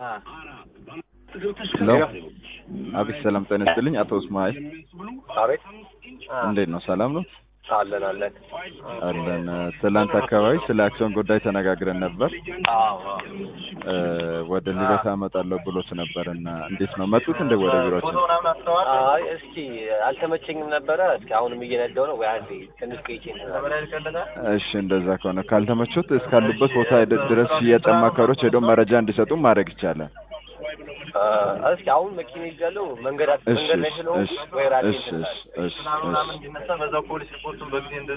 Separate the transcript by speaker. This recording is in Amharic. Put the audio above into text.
Speaker 1: ሄሎ አቤት ሰላም ጤና ይስጥልኝ አቶ እስማኤል
Speaker 2: አቤት
Speaker 1: እንዴት ነው ሰላም ነው
Speaker 2: አለን አለን
Speaker 1: አለን ትላንት አካባቢ ስለ አክሲዮን ጉዳይ ተነጋግረን ነበር
Speaker 2: አዎ
Speaker 1: እ ወደ ልደታ እመጣለሁ ብሎት ነበር እና እንዴት ነው መጡት እንደ ወደ ቢሮችን
Speaker 2: አይ እስኪ አልተመቸኝም ነበረ እስኪ አሁንም እየነዳው ነው ወይ አንዴ ትንሽ ቆይቼ
Speaker 1: እሺ እንደዛ ከሆነ ካልተመቾት እስካሉበት ቦታ ሄደ- ድረስ ሽያጭ አማካሪዎች ሄደው መረጃ እንዲሰጡ ማድረግ ይቻላል
Speaker 2: እስኪ አሁን መኪና ይዣለሁ መንገድ
Speaker 1: እሺ
Speaker 2: መንገድ ላይ
Speaker 1: እሺ
Speaker 2: ስለሆንኩ
Speaker 1: እሺ
Speaker 2: ወይ ራሴ
Speaker 1: እሺ እሺ እሺ እሺ
Speaker 3: ምናምን እንዲነሳ በዛው ፖሊስ ሪፖርቱን በጊዜ